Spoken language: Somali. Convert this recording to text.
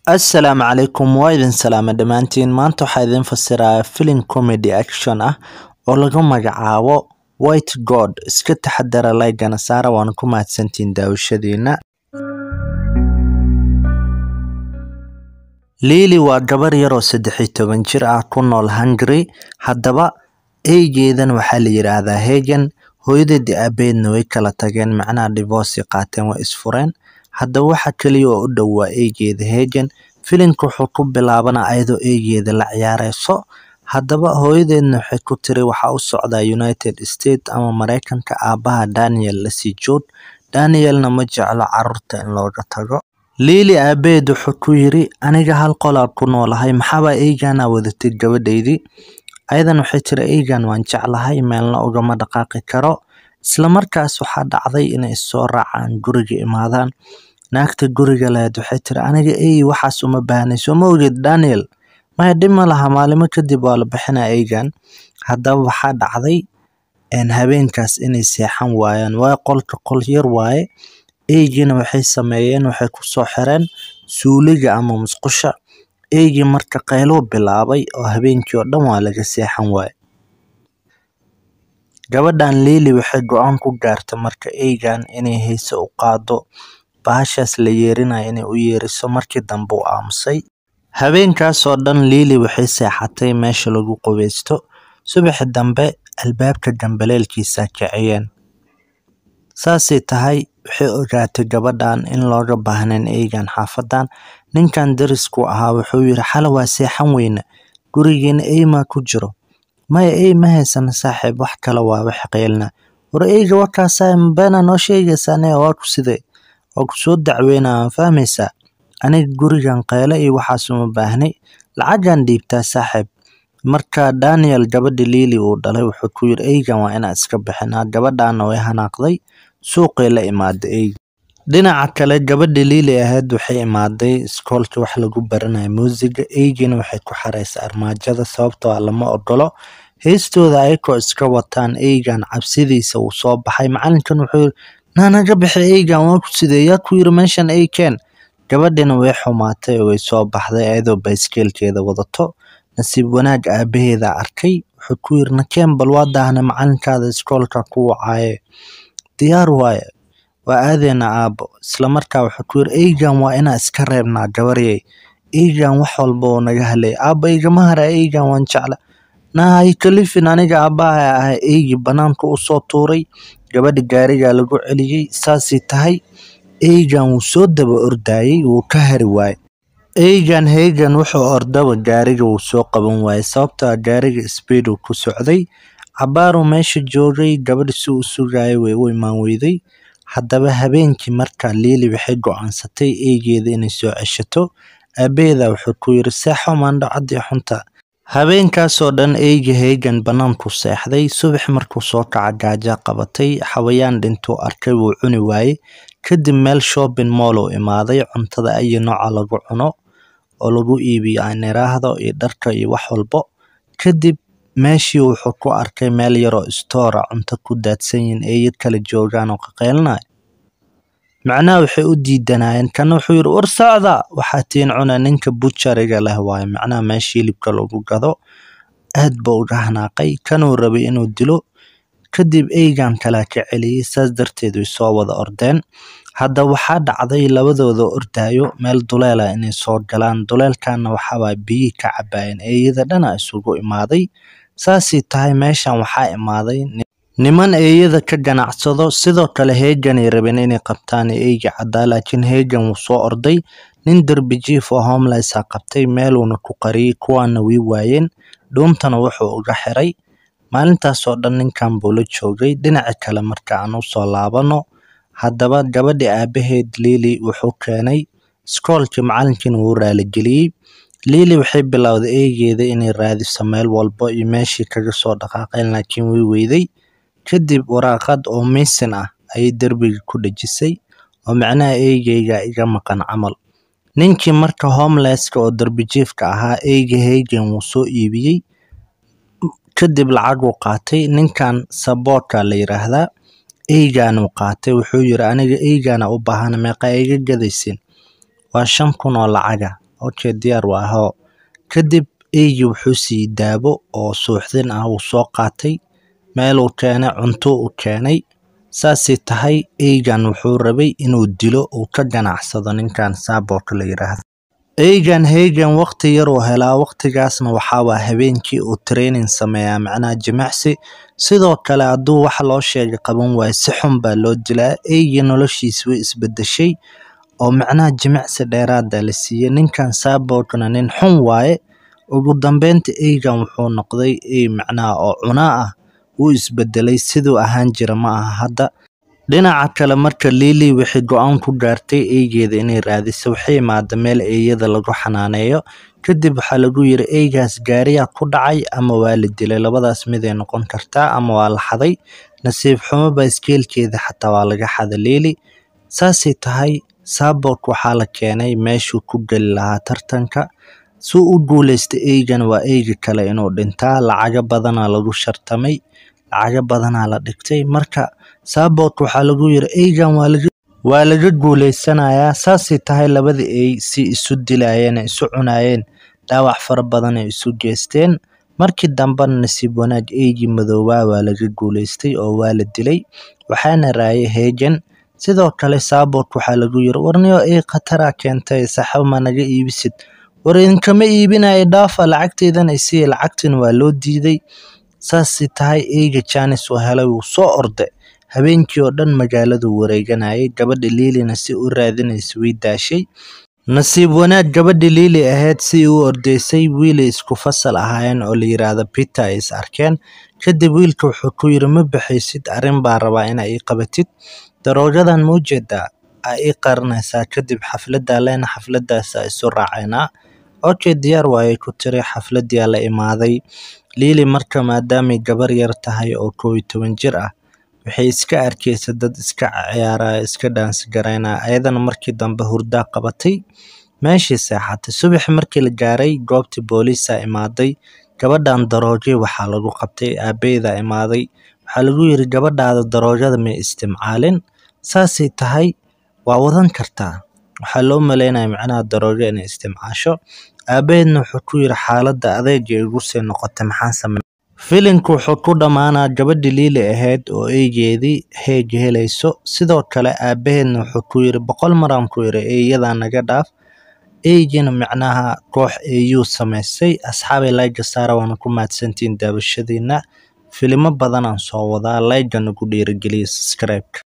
Assalaamu calaykum waa idin salaama dhammaantiin maanta waxaa idin fasirayaa filim comedy action ah oo lagu magacaabo White God iska taxadara like-gana saara waana ku mahadsantihiin daawashadiina Lily waa gabar yar oo saddex iyo toban jir ah ku nool Hungary haddaba eygeedan waxaa la yiraahdaa Hagen hooyadeed iyo aabaheedna way kala tageen macnaha divorce ay qaateen way isfureen haddaba waxa kaliya oo u dhow waa eygeeda Hagen filimka wuxuu ku bilaabanaa ayadoo eygeeda la ciyaareyso haddaba hooyadeedna waxay ku tiri waxaa u socdaa United States ama Mareykanka aabaha Daniel lasii joog Danielna ma jeclo carruurta in looga tago Lily aabaheed wuxuu ku yiri aniga hal qolaa ku noolahay maxaaba eygana wadatay gabadhaydii ayadan waxay tiri eygan waan jeclahay meelna ugama dhaqaaqi karo isla markaas waxaa dhacday inay issoo raacaan guriga imaadaan naagta guriga lahayd waxay tiri aniga ey waxaas uma baahnay soo ma ogeed Daniel maya dhib ma laha maalimo kadib waa la bixinaa eygan haddaba waxaa dhacday een habeenkaas inay seexan waayaan waayo qolka qol yar waaye eygiina waxay sameeyeen waxay ku soo xireen suuliga ama musqusha eygii marka qayluu bilaabay oo habeenkii oo dhan waa laga seexan waaye gabadhan Lily waxay go'aan ku gaartay marka eygan inay heese u qaado bahashaas la yeerinayo inay u yeeriso markii dambe uu aamusay habeenkaas oo dhan Lily waxay seexatay meesha lagu qubeysto subaxi dambe albaabka gambaleelkiisa kiciyeen saasay tahay waxay ogaatay gabadhan in looga baahnayn eygan xaafadan ninkan darisku ahaa wuxuu yiri xala waa seexan weyne gurigeena ey maa ku jiro maya ey ma haysano saaxiib wax kale waa wax qeylna war eyga warkaasaa beena noo sheegaysaa aniga waa ku sidee waa ku soo dacweynaa waan fahmaysaa aniga gurigan qeyle iyo waxaas uma baahnay lacagaan dhiibtaa saaxiib marka Daniel gabadhi Lily uu dhalay wuxuu ku yiri eygan waa inaan iska bixinaa gabadhaana way hanaaqday suuqay la imaaday eyga dhinaca kale gabadhi Lily ahayd waxay imaaday iskoolka wax lagu baranayo muusiga eygiina waxay ku xareysay armaajada sababtoo ah lama ogolo heestooda ayakoo iska wataan eygan cabsidiisa uu soo baxay macalinkan wuxuu yiri naa naga bixi eygan waa ku sidee yaa ku yiri meeshan ey keen gabadhina way xumaatay oo way soo baxday ayadoo bayskeelkeeda wadato nasiib wanaag aabaheeda arkay wuxuu ku yiri nakeen bal waa daahnay macalinkaada iskoolka ku wacaaye diyaar waaye waa aadeena aabo isla markaa wuxuu ku yiri eygan waa inaa iska reebnaa gabaryey eygan wax walba oo naga halay aaba igama hara eygan waan jecla naa hay kalifin aniga aabaha ahay eygii banaanka u soo tuuray gabadhi gaarigaa lagu celiyey saasay tahay eygan wuu soo daba ordayay wuu ka hari waaye eygan Hagen wuxuu ordaba gaariga wuu soo qaban waayay sababtoo ah gaariga speed uu ku socday cabaaruu meesha joogay gabadhi si uu sugayay way u imaan weyday haddaba habeenkii markaa Lily waxay go'aansatay eygeeda inay soo ceshato aabaheeda wuxuu ku yiri seexo maandho cadii xunta habeenkaas oo dhan eyga Hagen banaanku seexday subax markuu soo kaca gaaja qabatay xawayaan dhintuu arkay wuu cuni waayey kadib meel shopping mall uu imaaday cuntada ayi nooca lagu cuno oo lagu iibiyo aan iraahdo iyo dharka iyo wax walbo kadib meeshii wuxuu ku arkay meel yaroo store ah cunto ku daadsan yihiin eeyo kala joogaan oo qaqeylinayo macnaha waxay u diidanayeen kana wuxuu yiri war socda waxaa tiin cuna ninka butcheriga leh waaye macnaha meesha hilibka lagu gado aad buu uga hanaaqay kanuu rabay inuu dilo kadib eygan kala ka celiyey saas darteed way soo wada ordeen hadda waxaa dhacday labadooda ordayo meel duleela inay soo galaan duleelkana waxaa waay biyi ka cabaayeen eeyada dhana isugu imaaday saasay tahay meeshan waxaa imaaday niman eeyada ka ganacsado sidoo kale Hagen ay rabeen inay qabtaan eyga caddaa laakiin Hagen wuu soo orday nin derbi jiif oo homeless ah qabtay meeluuna ku qariyay kuwaana way waayeen dhuuntana wuxuu uga xiray maalintaas oo dhan ninkan buu la joogay dhinaca kale marka aan u soo laabano haddaba gabadhi aabaheed Lily wuxuu keenay iskoolkii macalinkiina wuu raaligeliyey Lily waxay bilowday eygeeda inay raadiso meel walba iyo meeshii kaga soo dhaqaaqeen laakiin way weyday kadib waraaqad oo missing ah ayay derbiga ku dhejisay oo macnaha eygeyga iga maqan camal ninkii marka homelesska oo derbi jiifka ahaa eyga Hagen wuu soo iibiyey kadib lacag uu qaatay ninkan saboorka la yiraahdaa eygan uu qaatay wuxuu yiri aniga eygana u baahan meeqa iga gadaysin waa shan kun oo lacaga okay diyaar waa hoo kadib eygii wuxuu siiyey daabo oo suuxdin ah wuu soo qaatay meeluu keenay cunto u keenay saasay tahay eygan wuxuu rabay inuu dilo uu ka ganacsado ninkan saaboorka la yiraahdo eygan heygan waqti yar uu helaa waqtigaasna waxaa waa habeenkii uu training sameeyaa macnaha jimicsi sidoo kale hadduu wax loo sheegay qaban waayo si xun baa loo dilaa eygii noloshiisa way isbedeshay oo macnaha jimicsi dheeraada la siiyey ninkan saaboorkana nin xun waaye ugu dambeynta eygan wuxuu noqday ey macnaha oo cunaa ah wuu isbedelay siduu ahaan jira ma aha hadda dhinaca kale marka Lily waxay go'aan ku gaartay eygeeda inay raadiso waxay imaada meel eeyada lagu xanaaneeyo kadib waxaa lagu yiri eygaas gaariyaa ku dhacay ama waa la dilay labadaas mid ay noqon kartaa ama waa la xaday nasiib xumo baaskeelkeeda xataa waa laga xaday Lily saasay tahay saaboork waxaa la keenay meeshuu ku geli lahaa tartanka suu u guuleystay eygan waa eyga kale inuu dhintaa lacago badanaa lagu shartamay lacago badanaa la dhigtay marka saaboork waxaa lagu yiri eygan waa laga waa laga guuleysanayaa saasay tahay labada ey si isu dilayeen isu cunaayeen dhaawac fara badan ay isu geysteen markii dambena nasiib wanaag eygii madoobaa waa laga guuleystay oo waa la dilay waxaana raayay heegan sidoo kale saaboork waxaa lagu yiri warniyo ey khataraa keentay saxabo ma naga iibisid war idinkama iibinayo dhaafa lacagteedan isiiya lacagtina waa loo diiday saasay tahay eyga janis uu helay wuu soo orday habeenkii oo dhan magaaladuu wareeganayay gabadha liilina si u raadinaysa way daashay nasiib wanaag gabadha liili ahayd si u ordaysay wiilay isku fasal ahaayeen oo la yiraahdo Peter ay is arkeen kadib wiilka wuxuu ku yiri ma baxaysid arrin baa rabaa inaa ii qabatid daroogadan ma ujeedaa aa ii qarinaysaa kadib xafladdaa leena xafladdaasa isu raacaynaa okay diyaar waayay ku tiri xafladdiyaa la imaaday liili marka maadaamay gabar yar tahay oo koow iyo toban jir ah waxay iska arkaysa dad iska ciyaaraya iska dhaansi garaynaya ayadana markii dambe hurdaa qabatay meeshii seexatay subaxi markii la gaaray goobtii booliisaa imaaday gabadhan daroogay waxaa lagu qabtay aabaheedaa imaaday waxaa lagu yiri gabadhaada daroogada may istimcaalin saasay tahay waa wadan kartaa waxaa loo maleynaya macnaha daroogo inay istimcaasho aabaheedna wuxuu ku yiri xaaladda adeega igu sii noqotay maxaan samey filimku wuxuu ku dhammaanaa gabadhi liili ahayd oo eygeedii heeg helayso sidoo kale aabaheedna wuxuu ku yiri boqol maraan ku yiri eeyadaa naga dhaaf eygina macnaha koox eeyuu samaystay asxaabay layga saara waana ku mahadsantihiin daawashadiina filimo badanaan soo wadaa layga nagu dhiirigeliya subscribe